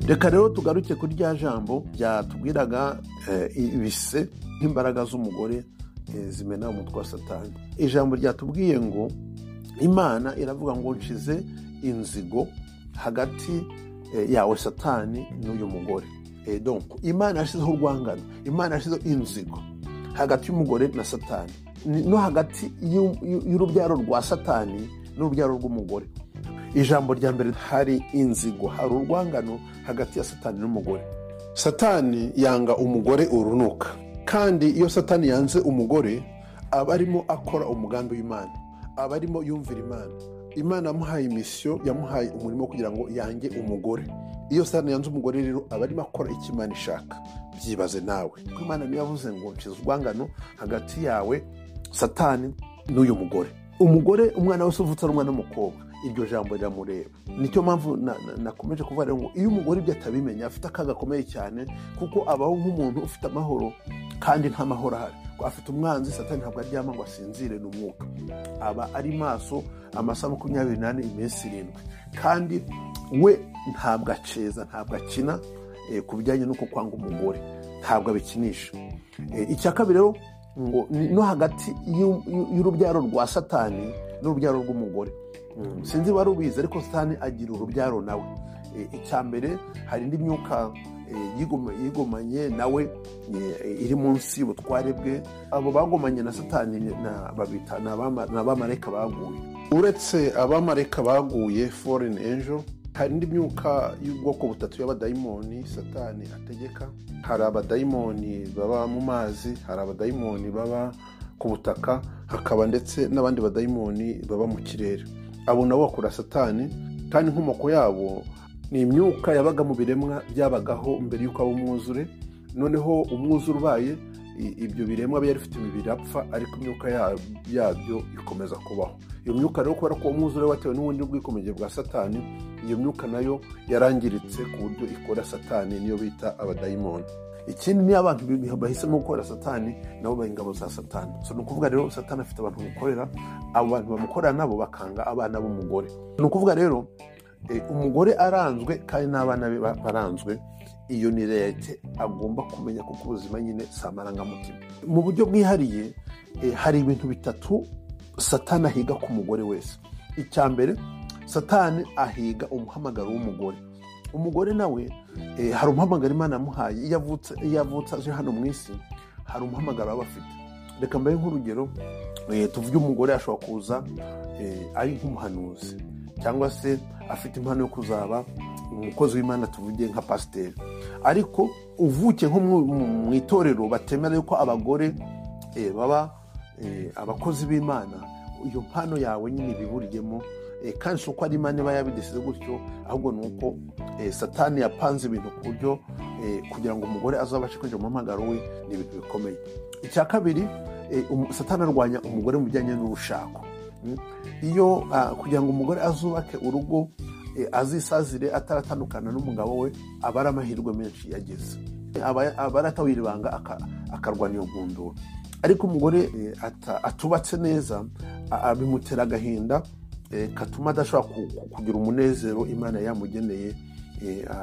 reka rero tugaruke kuri rya jambo ryatubwiraga ibise nk'imbaraga z'umugore zimena umutwe wa satani ijambo ryatubwiye ngo imana iravuga ngo nshize inzigo hagati yawe satani n'uyu mugore imana yashyizeho urwangano imana yashyizeho inzigo hagati y'umugore na satani no hagati y'urubyaro rwa satani n'urubyaro rw'umugore ijambo rya mbere hari inzigo hari urwangano hagati ya satani n'umugore satani yanga umugore urunuka kandi iyo satani yanze umugore aba arimo akora umugambi w'imana aba arimo yumvira imana imana yamuhaye imisiyo yamuhaye umurimo kugira ngo yange umugore iyo satani yanze umugore rero aba arimo akora icyo imana ishaka byibaze nawe kuko imana niyo yavuze ngo nshize urwangano hagati yawe satani n'uyu mugore umugore umwana wese uvutse ari umwana w'umukobwa iryo jambo riramureba nicyo mpamvu nakomeje kuvuga ngo iyo umugore ibyo atabimenya afite akaga gakomeye cyane kuko abaho nk'umuntu ufite amahoro kandi nta mahoro ahari afite umwanzi satani ntabwo aryama ngo asinzire ni umwuka aba ari maso amasaha makumyabiri n'ane iminsi irindwi kandi we ntabwo aceza ntabwo akina ku bijyanye n'uko kwanga umugore ntabwo abikinisha icya kabiri rero ngo no hagati y'urubyaro rwa satani n'urubyaro rw'umugore sinzi wari ubizi ariko satani agira urubyaro nawe icya mbere hari indi myuka yigomanye nawe iri munsi y'ubutware bwe abo bagomanye na satani babita ni abamareka baguye uretse abamareka baguye foreign angel hari indi myuka y'ubwoko butatu y'abadayimoni satani ategeka hari abadayimoni baba mu mazi hari abadayimoni baba ku butaka hakaba ndetse n'abandi badayimoni baba mu kirere abo nabo bakora satani kandi inkomoko yabo ni imyuka yabaga mu biremwa byabagaho mbere y'uko aba umwuzure noneho umwuzure ubaye ibyo biremwa byari bifite imibiri yapfa ariko imyuka yabyo ikomeza kubaho iyo myuka rero kubera ko umwuzure watewe n'ubundi bwikomege bwa satani iyo myuka nayo yarangiritse ku buryo ikora satani niyo bita abadayimoni ikindi niyo abantu bahisemo gukorera satani nabo bari ingabo za satani so ni ukuvuga rero satani afite abantu bamukorera abo bantu bamukorera nabo bakanga abana b'umugore ni ukuvuga rero umugore aranzwe kandi n'abana be baranzwe iyo ni leta agomba kumenya kuko ubuzima nyine si amarangamutima mu buryo bwihariye hari ibintu bitatu satani ahiga ku mugore wese icya mbere satani ahiga umuhamagaro w'umugore umugore nawe hari umuhamagaro imana yamuhaye iyo avutse aje hano mu isi hari umuhamagaro aba afite reka mbaye nk'urugero tuvuge umugore ashobora kuza ari nk'umuhanuzi cyangwa se afite impano yo kuzaba umukozi w'imana tuvuge nka pasiteri ariko uvuke nko mu itorero batemera yuko abagore baba abakozi b'imana iyo mpano yawe nyine ibiburiyemo kandi si uko ari imana iba yabidesize gutyo ahubwo ni uko satani yapanze ibintu ku buryo kugira ngo umugore azabashe kwinjira mu muhamagaro we ni ibintu bikomeye icya kabiri satani arwanya umugore mu bijyanye n'urushako iyo kugira ngo umugore azubake urugo azisazire ataratandukana n'umugabo we aba ari amahirwe menshi yageze aba aratawira ibanga akarwana iyo nkundura ariko umugore atubatse neza bimutera agahinda katuma adashobora kugira umunezero imana yamugeneye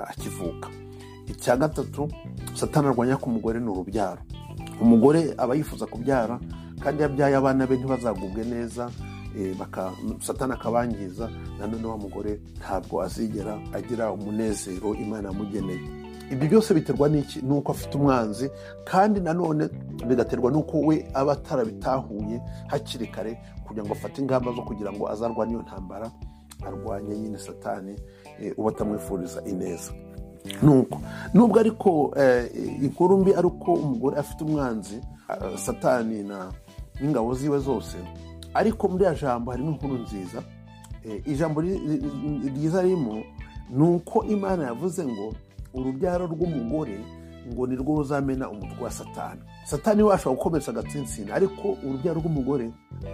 akivuka icya gatatu satani arwanya ku mugore ni urubyaro umugore aba yifuza kubyara kandi iyo abyaye abana be ntibazagubwe neza satani akabangiza nanone wa mugore ntabwo azigera agira umunezero imana yamugeneye ibyo byose biterwa n'iki nuko afite umwanzi kandi nanone bigaterwa n'uko we aba atarabitahuye hakiri kare kugira ngo afate ingamba zo kugira ngo azarwanye iyo ntambara arwanye nyine satani uba atamwifuriza ineza nuko nubwo ariko inkuru mbi ari uko umugore afite umwanzi satani n'ingabo ziwe zose ariko muri iriya jambo harimo inkuru nziza ijambo ryiza ririmo ni uko imana yavuze ngo urubyaro rw'umugore ngo ni rwo ruzamena umutwe wa satani satani we ashobora gukomeretsa agatsinsina ariko urubyaro rw'umugore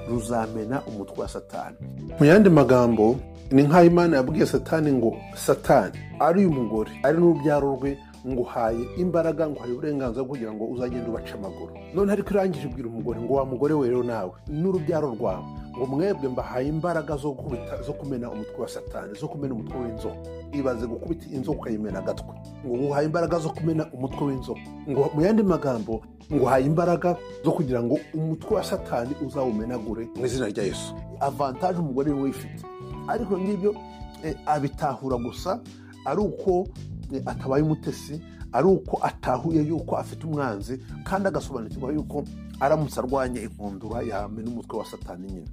ruzamena umutwe wa satani mu yandi magambo ni nk'aho imana yabwiye satani ngo satani ari uyu mugore ari n'urubyaro rwe nguhaye imbaraga nguhaye uburenganzira kugira ngo uzagende ubace amaguru none ariko irangije ubwira umugore ngo wa mugore we rero nawe n'urubyaro rwawe ngo mwebwe mbahaye imbaraga zo gukubita zo kumena umutwe wa satani zo kumena umutwe w'inzoka ibaze gukubita inzoka ukayimena agatwe ngo uhaye imbaraga zo kumena umutwe w'inzoka ngo mu yandi magambo ngo uhaye imbaraga zo kugira ngo umutwe wa satani uzawumenagure mu izina rya yesu avantaje umugore we wifite ariko ngibyo abitahura gusa ari uko atabaye umutesi ari uko atahuye yuko afite umwanzi kandi agasobanukirwa yuko aramutse arwanya ikundura yamena umutwe wa satani nyine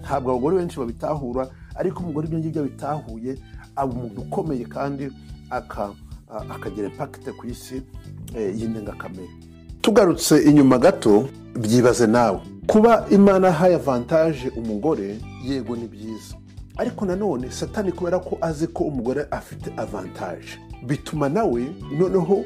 ntabwo abagore benshi babitahura ariko umugore ibyo ngibyo abitahuye aba umuntu ukomeye kandi akagira impakite ku isi y'indengakamere tugarutse inyuma gato byibaze nawe kuba imana ahaye avantaje umugore yego ni byiza ariko nanone satani kubera ko azi ko umugore afite avantaje bituma nawe noneho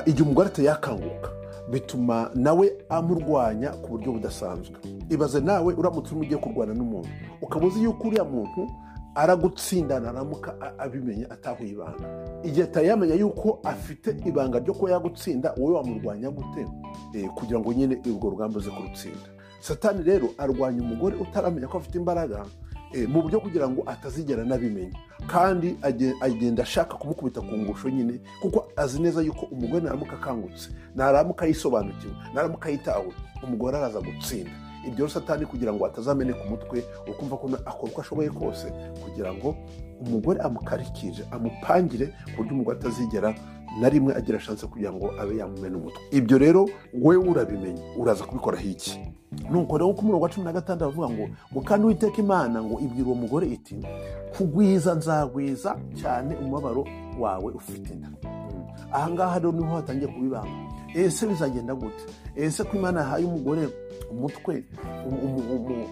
igihe umugore atayakanguka bituma nawe amurwanya ku buryo budasanzwe ibaze nawe uramutse urimo ugiye kurwana n'umuntu ukaba uzi yuko uriya muntu aragutsindana aramuka abimenye atahuye ibanga igihe atayamenya yuko afite ibanga ryo kuba yagutsinda wowe wamurwanya gute kugira ngo nyine urwo rugamba uze kurutsinda satani rero arwanya umugore utaramenya ko afite imbaraga mu buryo kugira ngo atazigera anabimenya kandi agenda ashaka kumukubita ku ngusho nyine kuko azi neza yuko umugore naramuka akangutse naramuka yisobanukiwe naramuka yitawe umugore araza gutsinda ibyo satani kugira ngo atazameneka umutwe ukumva ko akora uko ashoboye kose kugira ngo umugore amukarikije amupangire ku buryo umugore atazigera na rimwe agira shanse kugira ngo abe yamumena umutwe ibyo rero wowe urabimenya uraza kubikoraho iki nuko rero ku murongo wa cumi na gatandatu baravuga ngo ngo kandi witeka imana ngo ibwira uwo mugore iti kugwiza nzagwiza cyane umubabaro wawe ufite inda ahangaha rero niho hatangiye kubibanga ese bizagenda gute ese ko imana yahaye umugore umutwe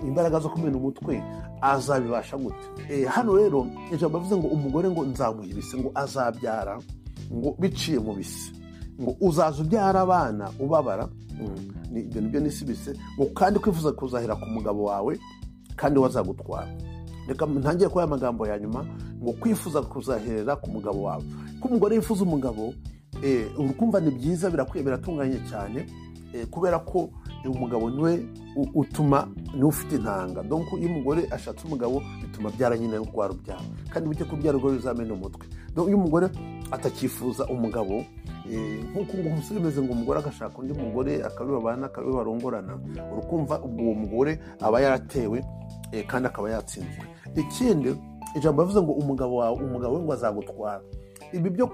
imbaraga zo kumena umutwe azabibasha gute hano rero ijambo bavuze ngo umugore ngo nzamuhibise ngo azabyara ngo biciye mu bise ngo uzaza ubyara abana ubabara ibyo nibyo n'isi bise ngo kandi kwifuza kuzahera ku mugabo wawe kandi wazagutwara reka ntangire kuri aya magambo ya nyuma ngo kwifuza kuzahera ku mugabo wawe ko umugore yifuza umugabo urukumva ni byiza birakwiye biratunganye cyane kubera ko umugabo niwe utuma niwe ufite intanga donko iyo umugore ashatse umugabo bituma byara nyine rwa rubyara kandi buke kubyara urwo ruzamena umutwe iyo umugore atakifuza umugabo nk'uko ngo umusore umeze ngo umugore agashaka undi mugore akabibabana akabibarongorana urukumva ubwo uwo mugore aba yaratewe kandi akaba yatsinzwe ikindi ijambo bavuze ngo umugabo wawe umugabo we ngo azagutwara ibi byo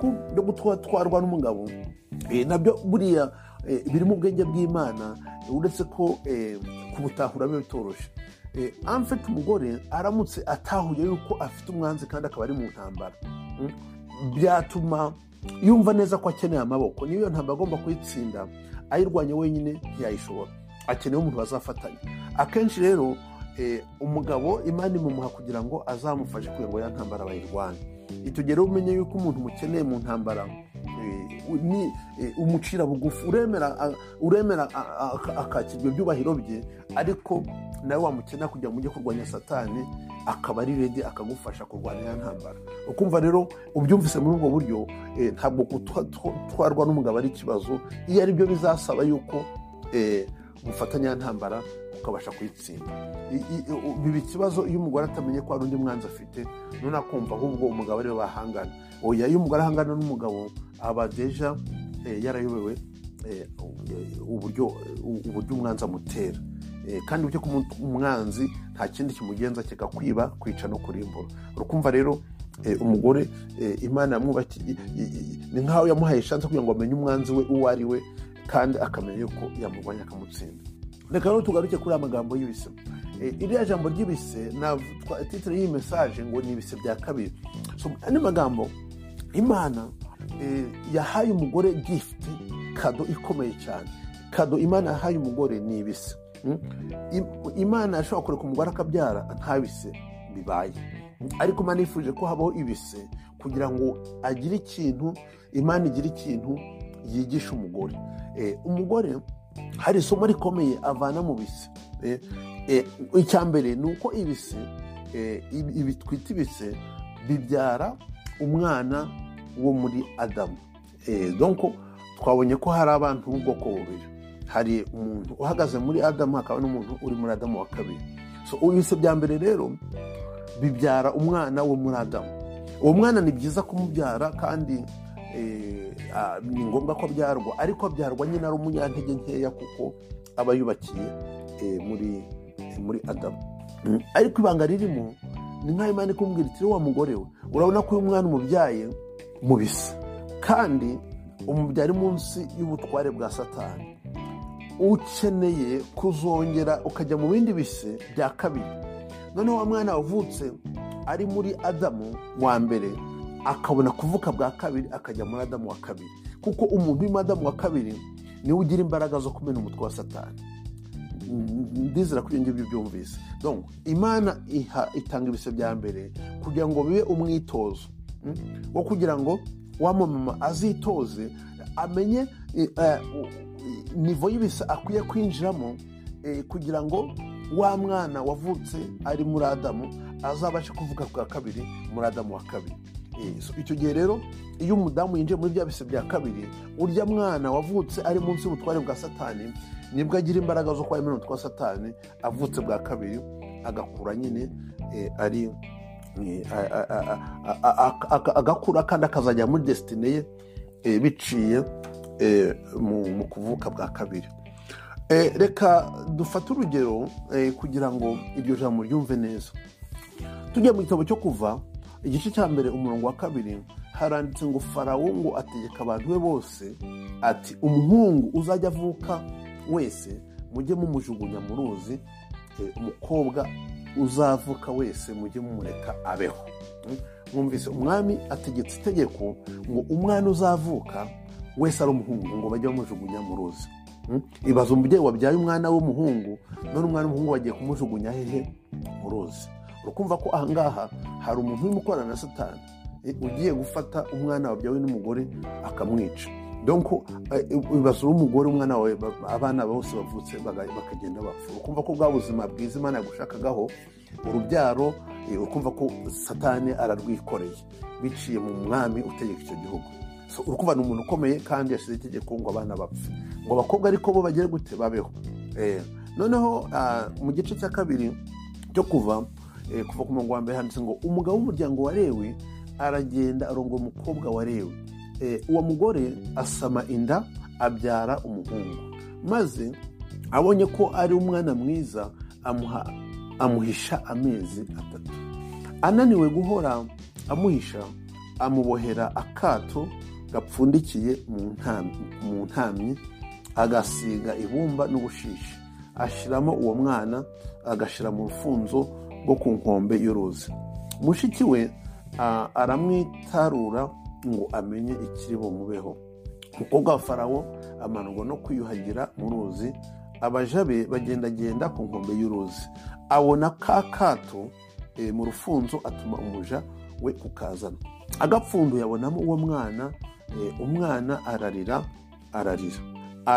gutwarwa n'umugabo nabyo buriya biri mu bwenge bw'imana uretse ko kubutahura biba bitoroshye amfite umugore aramutse atahuye yuko afite umwanzi kandi akaba ari mu ntambara byatuma yumva neza ko akeneye amaboko niyo ntabwo agomba kuyitsinda ayirwanya wenyine ntiyayishobora akeneye umuntu bazafatanya akenshi rero umugabo imana imumuha kugira ngo azamufashe kugira ngo ya ntambara bayirwanye itugere umenye yuko umuntu umukeneye mu ntambara umucira bugufi uremera akakirwa ibyubahiro bye ariko nawe wamukenera kugira ngo ujye kurwanya satani akaba ari redi akagufasha kurwanya iya ntambara ukumva rero ubyumvise muri ubwo buryo ntabwo gutwarwa n'umugabo ari ikibazo iyo ari byo bizasaba yuko mufatanya iya ntambara ukabasha kuyitsinda biba ikibazo iyo umugore atamenye ko hari undi mwanzi afite none akumva ahubwo umugabo ariwe bahangana oya iyo umugore ahangana n'umugabo aba deja yarayobewe uburyo umwanzi amutera kandi uburyo ko umwanzi nta kindi kimugenza kigakwiba kwica no kurimbura urukumva rero umugore imana yamwubakiye ni nk'aho yamuhaye ishansi kugira ngo amenye umwanzi we uwo ari we kandi akamenya yuko yamurwanya akamutsinda reka rero tugaruke kuri aya magambo y'ibise iriya jambo ry'ibise titire y'iyi mesaje ngo ni ibise bya kabiri andi magambo imana yahaye umugore gifuti kado ikomeye cyane kado imana yahaye umugore ni ibise imana yashobora kureka umugore akabyara nta bise bibaye ariko imana yifuje ko habaho ibise kugira ngo agire ikintu imana igire ikintu yigisha umugore umugore hari isomo rikomeye avana mu bise icya mbere ni uko ibise ibi twita ibise bibyara umwana wo muri adamu twabonye ko hari abantu b'ubwoko bubiri hari umuntu uhagaze muri adamu hakaba n'umuntu uri muri adamu wa kabiri So, ibise bya mbere rero bibyara umwana wo muri adamu uwo mwana ni byiza kumubyara kandi eh, ah, ni ngombwa ko abyarwa ariko abyarwa nyine ari umunyantege nkeya kuko aba yubakiye eh, muri eh, muri adamu Mm. ariko ibanga ririmo ni nk'aho imana ikubwira iti wa mugore we urabona ko uyu mwana umubyaye mubisa kandi umubyara munsi y'ubutware bwa satani ukeneye kuzongera ukajya mu bindi bise bya kabiri noneho wa mwana wavutse ari muri adamu wa mbere akabona kuvuka bwa kabiri akajya muri adamu wa kabiri kuko umuntu urimo adamu wa kabiri niwe ugira imbaraga zo kumena umutwe wa satani ndizera ko ibyo ngibyo byumvise Donc, imana iha- itanga ibise bya mbere kugira ngo bibe umwitozo mm, wo kugira ngo wa mama azitoze amenye eh, eh, u- i- nivo y'ibise akwiye kwinjiramo eh, kugira ngo wa mwana wavutse ari muri adamu azabashe kuvuga bwa kabiri muri adamu wa kabiri Eh, so icyo gihe rero iyo umudamu yinjiye muri bya bise bya kabiri urya mwana wavutse ari munsi y'ubutware bwa satani nibwo agira imbaraga zo kuba yemewe n'umutwe wa satani avutse bwa kabiri agakura nyine eh, ari eh, a- a- a- a- a- a- a- agakura kandi akazajya muri desitine ye eh, biciye eh, mu mu kuvuka bwa kabiri Eh, reka dufate urugero eh, kugira ngo iryo jambo ryumve neza tujya mu gitabo cyo kuva igice cya mbere umurongo wa kabiri haranditse ngo farawo ngo ategeka abantu be bose ati umuhungu uzajya avuka wese mujye mumujugunya mu ruzi eh, umukobwa uzavuka wese mujye mumureka abeho Mm? mwumvise umwami ategetse itegeko ngo umwana uzavuka wese ari umuhungu ngo bajye bamujugunya mu ruzi Mm? ibaza umubyeyi wabyaye umwana w'umuhungu none umwana w'umuhungu bagiye kumujugunya hehe mu ruzi urakumva ko ahangaha hari umuntu urimo ukorana na satani eh, ugiye gufata umwana wabyawe n'umugore akamwica donko basura umugore umwana wawe ba- abana bose bavutse baga- bakagenda bapfa ukumva ko bwa buzima bwiza imana yagushakagaho urubyaro eh, ukumva ko satani ararwikoreye biciye mu mwami utegeka icyo gihugu So, urukumva ni umuntu ukomeye kandi yashyize itegeko ngo abana bapfe ngo abakobwa ariko bo bagere gute babeho Eh, noneho ah, mu gice cya kabiri cyo kuva eh, kuva ku murongo wa mbere handitse ngo umugabo w'umuryango wa lewi aragenda arongora umukobwa wa lewi Eh, uwo mugore asama inda abyara umuhungu maze abonye ko ari umwana mwiza amuha amuhisha amezi atatu ananiwe guhora amuhisha amubohera akato gapfundikiye mu ntam- mu ntamyi agasiga ibumba n'ubushishi ashyiramo uwo mwana agashyira mu rufunzo rwo ku nkombe y'uruzi mushiki we ah, aramwitarura ngo amenye ikiri bumubeho umukobwa wa farawo amanurwa no kwiyuhagira mu ruzi abaja be bagendagenda ku nkombe y'uruzi abona ka kato eh, mu rufunzo atuma umuja we kukazana agapfunduye abonamo uwo mwana eh, umwana ararira ararira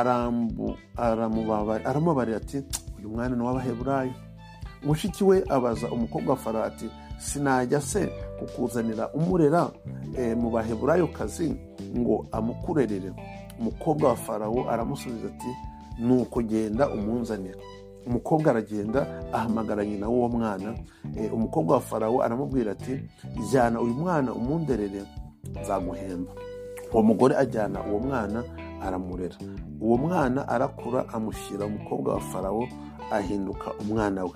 Arambu- aramubaba- aramubabarira ati uyu mwana ni uw'abaheburayo mushiki we abaza umukobwa wa farawo ati sinajya se kukuzanira umurera eh, mu baheburayo kazi ngo amukurerere umukobwa wa farawo aramusubiza ati nuko genda umunzanira umukobwa aragenda ahamagara nyina w'uwo mwana Eh, umukobwa wa farawo aramubwira ati jyana uyu mwana umunderere nzaguhemba uwo mugore ajyana uwo mwana aramurera uwo mwana arakura amushyira umukobwa wa farawo ahinduka umwana we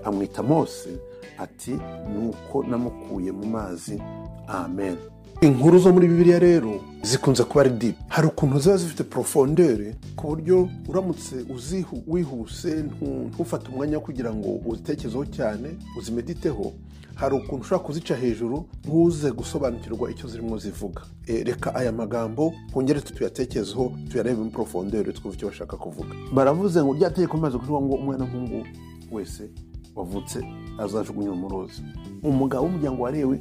amwita mose ati nuko namukuye mu mazi amen inkuru zo muri bibiliya rero zikunze kuba ari dipu hari ukuntu ziba zifite porofondere ku buryo uramutse uzihu- wihuse ntu- ntufate umwanya wo kugira ngo uzitekerezeho cyane uzimediteho hari ukuntu ushobora kuzica hejuru ntuze gusobanukirwa icyo zirimo zivuga Eh, reka aya magambo twongere tuyatekerezeho tuyarebe muri porofondere twumve icyo bashaka kuvuga baravuze ngo rya tegeko rimaze kuvuga ngo umwana w'umuhungu wese wavutse azajugunywa mu ruzi umugabo w'umuryango wa lewi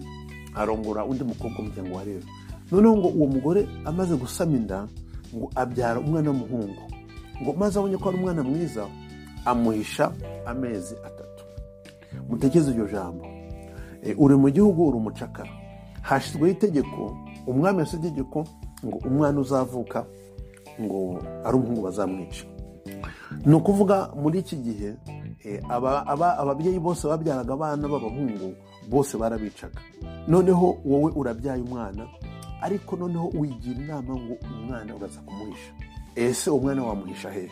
arongora undi mukobwa w'umuryango wa lewi noneho ngo uwo mugore amaze gusama inda ngo abyara umwana w'umuhungu ngo maze abonye ko ari umwana mwiza amuhisha amezi atatu mutekereze iryo jambo Eh, uri mu gihugu uri umucakara hashyizweho itegeko umwami yasize itegeko ngo umwana uzavuka ngo ari umuhungu bazamwica ni ukuvuga muri iki gihe Eh, aba- aba- ababyeyi bose babyaraga abana b'abahungu bose barabicaga noneho wowe urabyaye umwana ariko noneho wigira inama ngo umwana uraza kumuhisha ese umwana wamuhisha hehe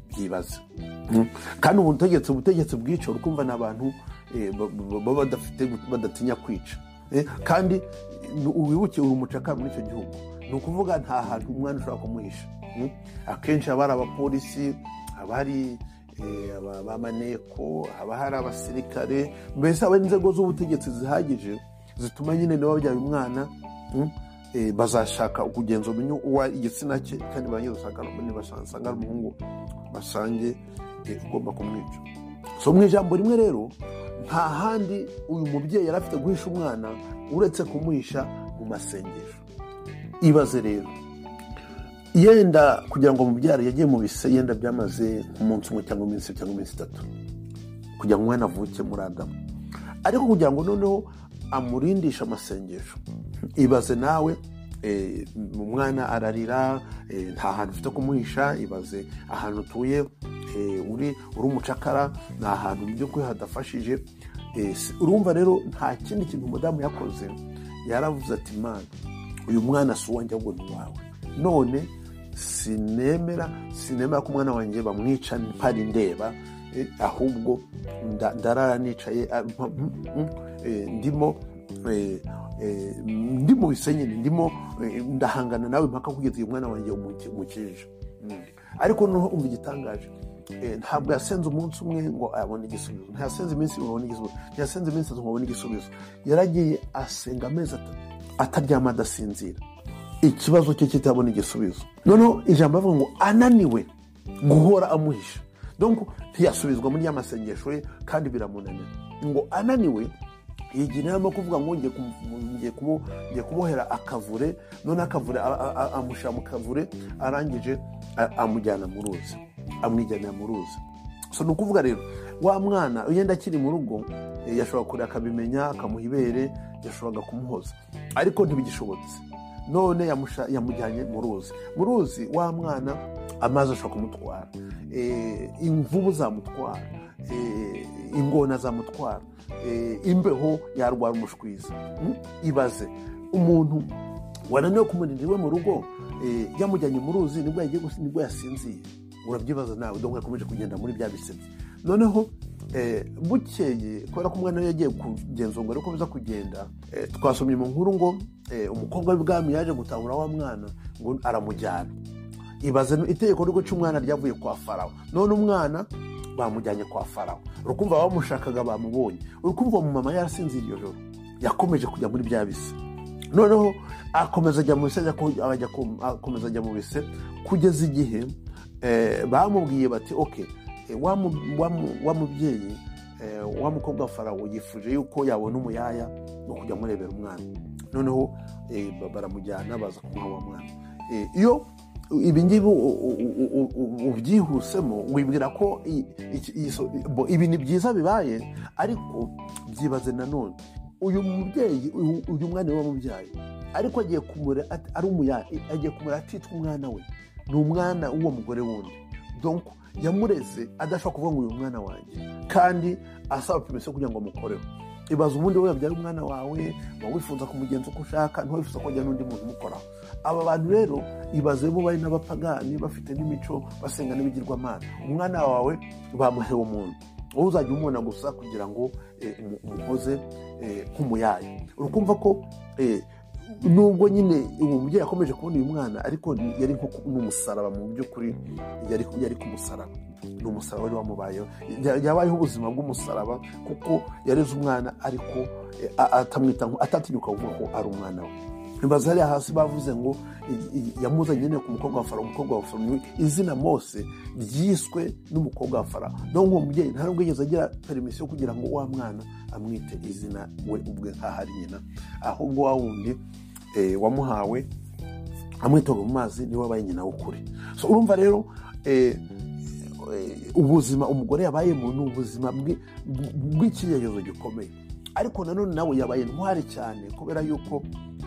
byibaze Mm. kandi ubu butegetsi ubutegetsi bwica uri kumva ni abantu eh, ba- ba- baba badafite badatinya kwica Eh, kandi ni- wibuke uri umucakara muri icyo gihugu ni ukuvuga nta hantu umwana ushobora kumuhisha Mm. akenshi haba hari abapolisi haba hari eh, aba- abamaneko haba hari abasirikare mbese haba hari inzego z'ubutegetsi zihagije zituma nyine niba wabyaye umwana mm, eh, bazashaka kugenzura umenye uwa igitsina cye kandi banyuzasanga basanga ari umuhungu basange eh, ugomba kumwica so mu ijambo rimwe rero nta handi uyu mubyeyi yari afite guhisha umwana uretse kumuhisha mu masengesho ibaze rero yenda kugira ngo mubyara yagiye mu bise yenda byamaze nk'umunsi umwe cyangwa iminsi ibiri cyangwa iminsi itatu kugira ngo umwana avuke muri adamu ariko kugira ngo noneho amurindishe amasengesho ibaze nawe eh, umwana ararira eh, nta hantu ufite kumuhisha ibaze ahantu utuye eh, uri uri umucakara ni ahantu mu by'ukuri hadafashije Eh, si- urumva rero nta kindi kintu umudamu yakoze yaravuze ati mana uyu mwana si uwanjye ahubwo ni uwawe none sinemera sinemera ko umwana wanjye bamwica mpari ndeba eh, ahubwo nda- ndarara nicaye ah, mpa- mm, mm, eh, ndimo eh, eh, ndi mu bisenyeri ndimo eh, ndahangana nawe mpaka kugeza uyu mwana wanjye umukije ariko noneho umva igitangaje eh, ntabwo yasenze umunsi umwe ngo abone igisubizo ntiyasenze iminsi ibiri ngo abone igisubizo ntiyasenze iminsi itatu ngo abone igisubizo yaragiye asenga amezi atatu ataryama adasinzira ikibazo cye kitabona igisubizo noneho ijambo avuga ngo ananiwe guhora amuhisha donc ntiyasubizwa muri ya masengesho ye kandi biramunanira ngo ananiwe yigira inama yo kuvuga ngo ngiye kumu- ngiye kumu- ngiye kumuhera akavure none akavure a- a- a- amushyira mu kavure arangije a- amujyana mu ruzi amwijyanira mu ruzi so ni ukuvuga rero wa mwana yenda akiri mu rugo eh, yashobora kureba akabimenya akamuha ibere yashoboraga kumuhoza ariko ntibigishobotse none yamusha- yamujyanye mu ruzi mu ruzi wa mwana amazi ashobora kumutwara Eh, imvubu zamutwara Eh, ingona zamutwara Eh, imbeho yarwara umushwizi Mm, ibaze umuntu wananiwe kumurinda iwe mu rugo eh, yamujyanye mu ruzi nibwo yagiye gusi- nibwo yasinziye urabyibaza nawe dore yakomeje kugenda muri bya bisebye noneho eh, bukeye kubera ko umwana we yagiye kugenzurwa ariko biza kugenda eh, twasomye mu nkuru ngo eh, umukobwa w'ibwami yaje gutahura wa mwana ngo aramujyana ibaze no- itegeko ryo guca umwana ryavuye kwa farawo none umwana bamujyanye kwa farawo urukumva abamushakaga bamubonye urukumva uwo mumama yarasinzira iyo joro yakomeje kujya muri bya bise noneho akomeza ajya mu bise ajya ku- ajya ku- akomeza ajya mu bise kugeza igihe eh, bamubwiye bati ok eh, wa mu- wa mu- wa mubyeyi eh, wa mukobwa wa farawo yifuje yuko yabona umuyaya no kujya amurebera umwana noneho eh, ba- baramujyana baza kumuha wa mwana Eh, iyo ibi ngibi u- u- u- u- u- ubyihusemo wibwira ko i- iki- iyi so- bo- ibi ni byiza bibaye ariko byibaze nanone uyu mubyeyi uyu- uyu mwana we wamubyaye ariko agiye kumure at- ari umuya agiye kumure atitwa umwana we ni umwana w'uwo mugore wundi donc yamureze adashobora kuvuga ngo uyu mwana wanjye kandi asaba permission kugira ngo amukoreho ibaza ubundi wowe wabyara umwana wawe waba wifuza kumugenza uko ushaka ntiwifuza ko ajya n'undi muntu umukoraho aba bantu rero ibaze bo bari n'abapagani bafite n'imico basenga n'ibigirwamana umwana wawe bamuhewe umuntu wowe uzajya umubona gusa kugira ngo eh, umu- umuhoze eh, nk'umuyaya urukumva ko eh, nubwo nyine uwo mubyeyi akomeje kubona uyu mwana ariko ni- yari nko ku- ni umusaraba mu by'ukuri yari yari ku musaraba ni umusaraba wari wamubayeho Ya- yabayeho ubuzima bw'umusaraba kuko yareze umwana ariko eh, a- atamwita nko- atatinyuka kuvuga ko ari umwana we ibaza hariya hasi bavuze ngo i- i- yamuzanye nyine ku mukobwa wa farawo umukobwa wa farawo izina mose ryiswe n'umukobwa wa farawo naho uwo mubyeyi nta nubwo yigeze agira permisiyo kugira ngo wa mwana amwite izina we ubwe nk'ahari nyina ahubwo wa wundi eh, wamuhawe amwitoga mu mazi niwe wabaye nyina w'ukuri so urumva rero eh, eh, ubuzima umugore yabayemo ni ubuzima bwi- bw'ikigeregezo gikomeye ariko nanone nawe yabaye intwari cyane kubera yuko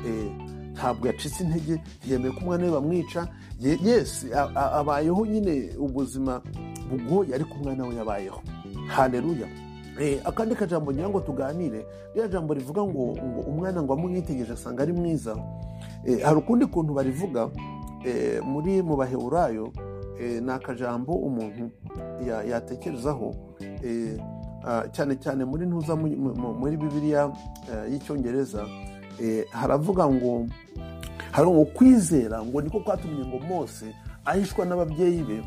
eh, ntabwo yacitse intege ntiyemeye ko umwana we bamwica ye- yesi a- a- abayeho nyine ubuzima bugoye ariko umwana we yabayeho hareruya akandi kajambo ngira ngo tuganire ririya jambo rivuga ngo ngo umwana ngo amwitegereje asanga ari mwiza hari ukundi kuntu barivuga muri mu bahewurayo ni akajambo umuntu yatekerezaho cyane cyane muri ntuza muri bibiriya y'icyongereza haravuga ngo hari ukwizera ngo niko kwatumye ngo mose ahishwa n'ababyeyi be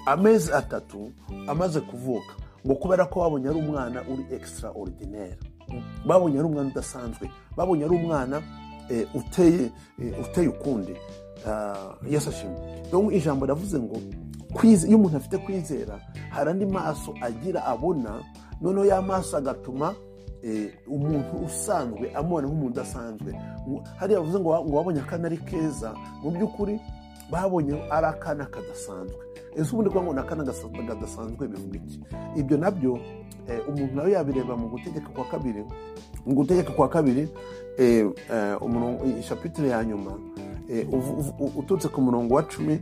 amezi atatu amaze kuvuka ngo kubera ko babonye ari umwana uri ekisitara oridineri babonye ari umwana udasanzwe babonye ari umwana uteye ukundi yasashemo ijambo riravuze ngo iyo umuntu afite kwizera hari andi maso agira abona noneho ya maso agatuma umuntu usanzwe amubona nk'umuntu udasanzwe hariya bavuze ngo wabonye akana ari keza mu by'ukuri babonye ari akana kadasanzwe ese ubundi kuvuga ngo ni akana kadasanzwe bivuga iki ibyo nabyo umuntu nawe yabireba mu gutegeka kwa kabiri mu gutegeka kwa kabiri ishapitire ya nyuma uturutse ku murongo wa cumi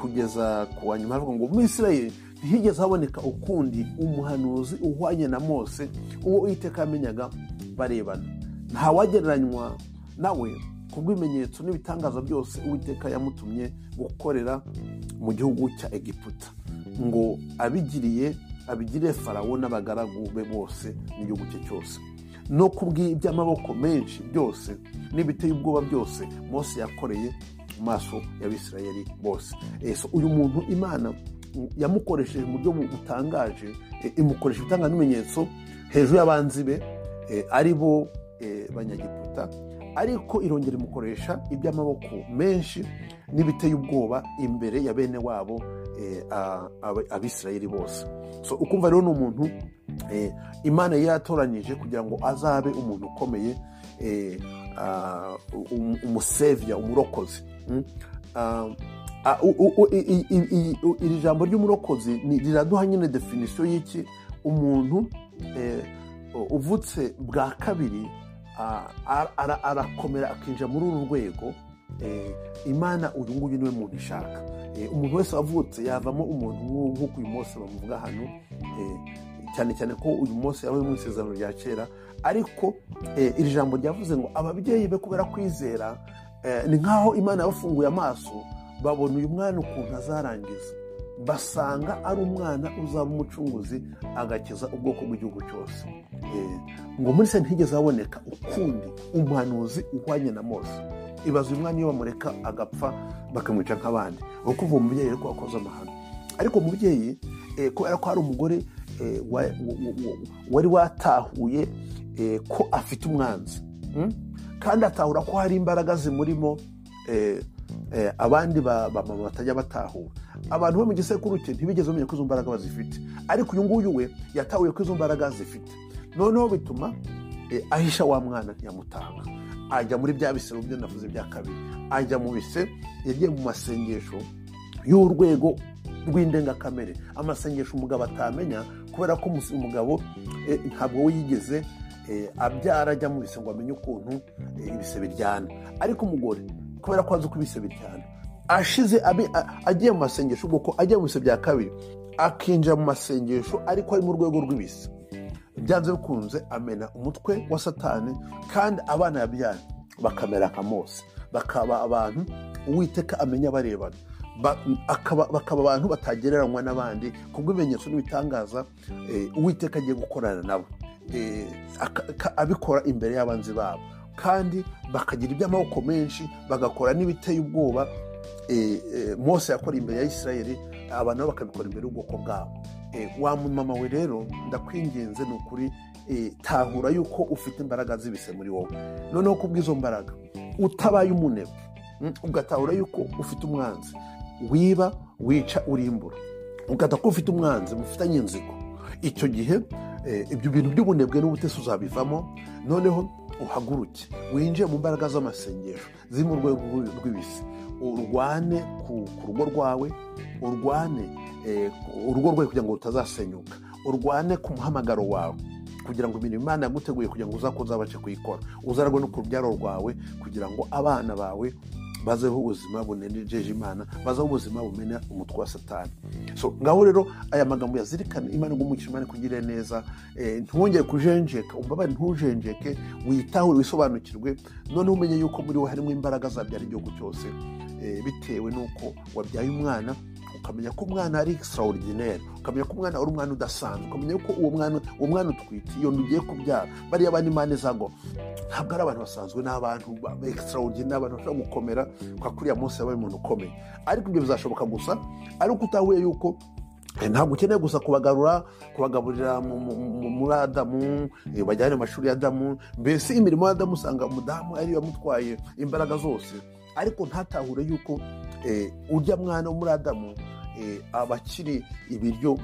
kugeza ku wa nyuma havuga ngo muri israel ntihigeze haboneka ukundi umuhanuzi uhwanye na mose uwo iteka yamenyaga barebana ntawagereranywa nawe ku bw'ibimenyetso n'ibitangaza byose uwiteka yamutumye gukorera mu gihugu cya egiputa ngo abigiriye abigire farawo n'abagaragu be bose n'igihugu cye cyose no ku bw'iby'amaboko menshi byose n'ibiteye ubwoba byose mose yakoreye mu maso y'abisirayeli bose uyu muntu imana yamukoresheje mu buryo butangaje imukoresha ibitanga n'ibimenyetso hejuru y'abanzi be ari bo banyagiputa ariko irongera imukoresha iby'amaboko menshi n'ibiteye ubwoba imbere ya bene wabo abisirayeli bose ukumva rero ni umuntu imana yatoranyije kugira ngo azabe umuntu ukomeye umusevya umurokozi iri jambo ry'umurokozi riraduha nyine definisiyo y'iki umuntu uvutse bwa kabiri arakomera akinjira muri uru rwego imana uyu nguyu niwe muntu ishaka umuntu wese wavutse yavamo umuntu nk'uko uyu munsi bamuvuga hano cyane cyane ko uyu munsi yabaye mu isezerano rya kera ariko iri jambo ryavuze ngo ababyeyi be kubera kwizera ni nk'aho imana yabafunguye amaso babona uyu mwana ukuntu azarangiza basanga ari umwana uzaba umucunguzi agakiza ubwoko bw'igihugu cyose ngo muri se ntigeze haboneka ukundi umuhanuzi uhwanye na mose ibaza uyu mwana iyo bamureka agapfa bakamwica nk'abandi ni ukuvuga umubyeyi ariko wakoze amahano ariko umubyeyi kubera ko hari umugore wari watahuye ko afite umwanzi kandi atahura ko hari imbaraga zimurimo abandi bamama batajya batahura abantu bo mu gisekuru cye ntibigeze bamenya ko izo mbaraga bazifite ariko uyu nguyu we yatahuye ko izo mbaraga zifite noneho bituma ahisha wa mwana ntiyamutanga ajya muri bya bisero byo navuze bya kabiri ajya mu bise yagiye mu masengesho y'urwego rw'indengakamere amasengesho umugabo atamenya kubera ko umugabo ntabwo we yigeze abyara ajya mu bise ngo amenye ukuntu ibise biryana ariko umugore kubera ko azi uko ibise biryana ashize agiye mu masengesho ubwo ko ajya mu bise bya kabiri akinjira mu masengesho ariko ari mu rwego rw'ibise byanze bikunze amena umutwe wa satani kandi abana yabyara bakamera nka mose bakaba abantu uwiteka amenya barebana bakaba abantu batagereranywa n'abandi ku bw'ibimenyetso n'ibitangaza uwiteka agiye gukorana nabo abikora imbere y'abanzi babo kandi bakagira iby'amaboko menshi bagakora n'ibiteye ubwoba mose yakoreye imbere ya isirayeli abantu nabo bakabikora imbere y'ubwoko bwabo wa mumama we rero ndakwinginze ni ukuri tahura yuko ufite imbaraga z'ibise muri wowe noneho ku bw'izo mbaraga utabaye umunebwe ugatahura yuko ufite umwanzi wiba wica urimbura ugata ko ufite umwanzi mufitanye inzigo icyo gihe ibyo bintu by'ubunebwe n'ubutesi uzabivamo noneho uhaguruke winjiye mu mbaraga z'amasengesho ziri mu rwego rw'ibisi urwane ku rugo rwawe urwane urugo rwawe kugira ngo rutazasenyuka urwane ku muhamagaro wawe kugira ngo imirimo imana yaguteguye kugira ngo uzakoze abashe kuyikora uzaragwe no ku rubyaro rwawe kugira ngo abana bawe bazeho ubuzima bunejeje imana bazeho ubuzima bumena umutwe wa satani so ngaho rero aya magambo yazirikana imana igumukije imana ikugirire neza eh, ntwongere kujenjeka umbabare ntujenjeke witahure wisobanukirwe noneho umenye yuko muri we harimo imbaraga zabyara igihugu cyose eh, bitewe n'uko wabyaye umwana ukamenya ko umwana ari extraordinaire ukamenya ko umwana ari umwana udasanzwe ukamenya ko uwo mwana uwo mwana utwite iyo ntugiye kubyara bariya bana imana izagwa ntabwo ari abantu basanzwe ni abantu ba ba extraordinaire abantu bashobora gukomera kwa kuriya munsi yabaye umuntu ukomeye ariko ibyo bizashoboka gusa ari uko utahuye yuko Eh, ntabwo ukeneye gusa kubagarura kubagaburira mu- mu- mu- muri adamu eh, bajyane mu mashuri ya adamu mbese imirimo ya adamu usanga umudamu ariyo yamutwaye imbaraga zose ariko ntatahure yuko eh, urya mwana wo muri adamu eh, aba akiri ibiryo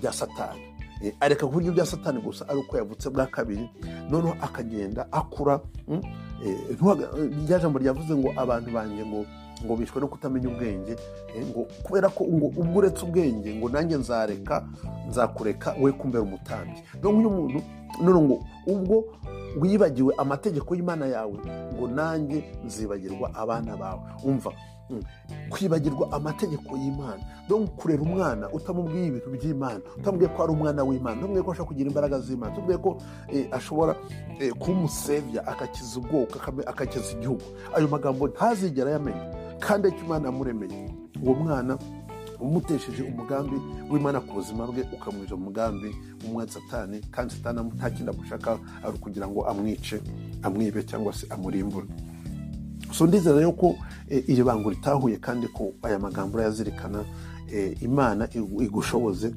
bya satani Eh, areka kurya ibya satani gusa ari uko yavutse bwa kabiri noneho akagenda akura mm, eh, ntuhaga- eh, rya jambo ryavuze ngo abantu banjye ngo ngo bishwe no kutamenya ubwenge Eh, ngo kubera ko ngo ubwo uretse ubwenge ngo nanjye nzareka nzakureka we kumbera umutambyi donc uyu muntu none ngo ubwo wibagiwe amategeko y'imana yawe ngo nanjye nzibagirwa abana bawe umva mm, kwibagirwa amategeko y'imana donc kurera umwana utamubwiye ibintu by'imana utamubwiye ko ari umwana w'imana utamubwiye ko ashobora kugira imbaraga z'imana utamubwiye ko eh, ashobora eh, kuba umusevya akakiza ubwoko akame- akakiza igihugu ayo magambo ntazigera yamenya kandi icyo imana yamuremeye uwo mwana umutesheje umugambi w'imana ku buzima bwe ukamwica umugambi w'umwana satani kandi satani amu- nta kindi amushaka ari ukugira ngo amwice amwibe cyangwa se amurimbure so ndizera rero ko eh, iri bango ritahuye kandi ko aya magambo urayazirikana eh, imana igu- igushoboze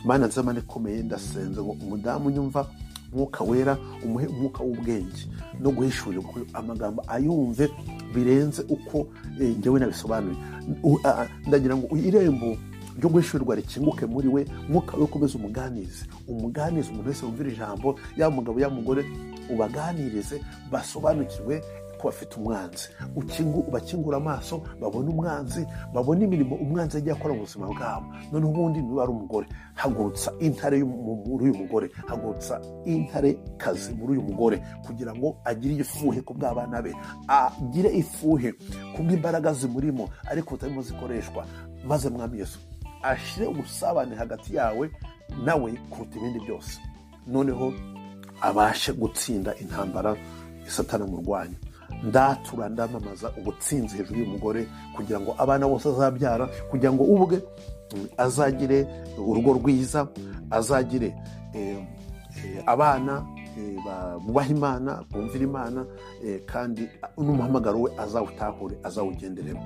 mana nzamane ikomeye ndasenze ngo umudamu unyumva umwuka wera umuhe umwuka w'ubwenge no guhishurirwa kuko amagambo ayumve birenze uko eh, njyewe nabisobanuye U- a- a- ndagira ngo irembo ryo guhishurirwa rikinguke muri we mwuka we ukomeze umuganize umuganize umuntu wese wumvira ijambo yaba umugabo yaba umugore ubaganirize basobanukirwe ko bafite umwanzi Ukingu- bakingura amaso babona umwanzi babona imirimo umwanzi agiye akora mu buzima bwabo noneho ubundi niba ari umugore hagurutsa intare y'umu- muri uyu mugore hagurutsa intare kazi muri uyu mugore kugira ngo agire ifuhe ku bw'abana be agire ifuhe ku bw'imbaraga zimurimo ariko zitarimo zikoreshwa maze mwami yesu ashyire ubusabane hagati yawe nawe kuruta ibindi byose noneho abashe gutsinda intambara isatana mu rwanya ndatura ndamamaza ubutsinzi hejuru y'umugore kugira ngo abana bose azabyara kugira ngo ubwe mm, azagire urugo rwiza azagire eh, eh, abana eh, ba- bubaha imana bumvira imana eh, kandi ah, n'umuhamagaro we azawutahure azawugenderemo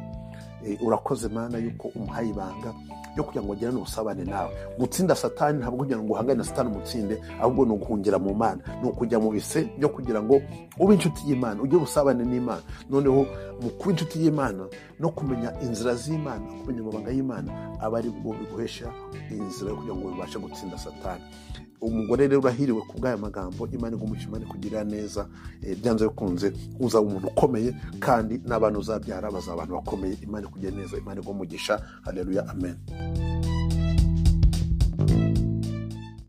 Eh, urakoze mana yuko umuhaye ibanga yo kugira ngo agirane ubusabane nawe gutsinda satani ntabwo kugira ngo uhangane na satani umutsinde ahubwo ni uguhungira mu mana ni ukujya mu bise byo kugira ngo ube inshuti y'imana ugire ubusabane n'imana noneho mu kuba inshuti y'imana no kumenya inzira z'imana kumenya amabanga y'imana aba ari bwo biguhesha inzira yo kugira ngo bibashe gutsinda satani umugore rero urahiriwe ku bw'aya magambo imana igumushima imana kugirira neza eh, byanze bikunze uzaba umuntu ukomeye kandi n'abantu uzabyara bazaba abantu bakomeye imana ikugirira neza imana igumugisha hareruya amen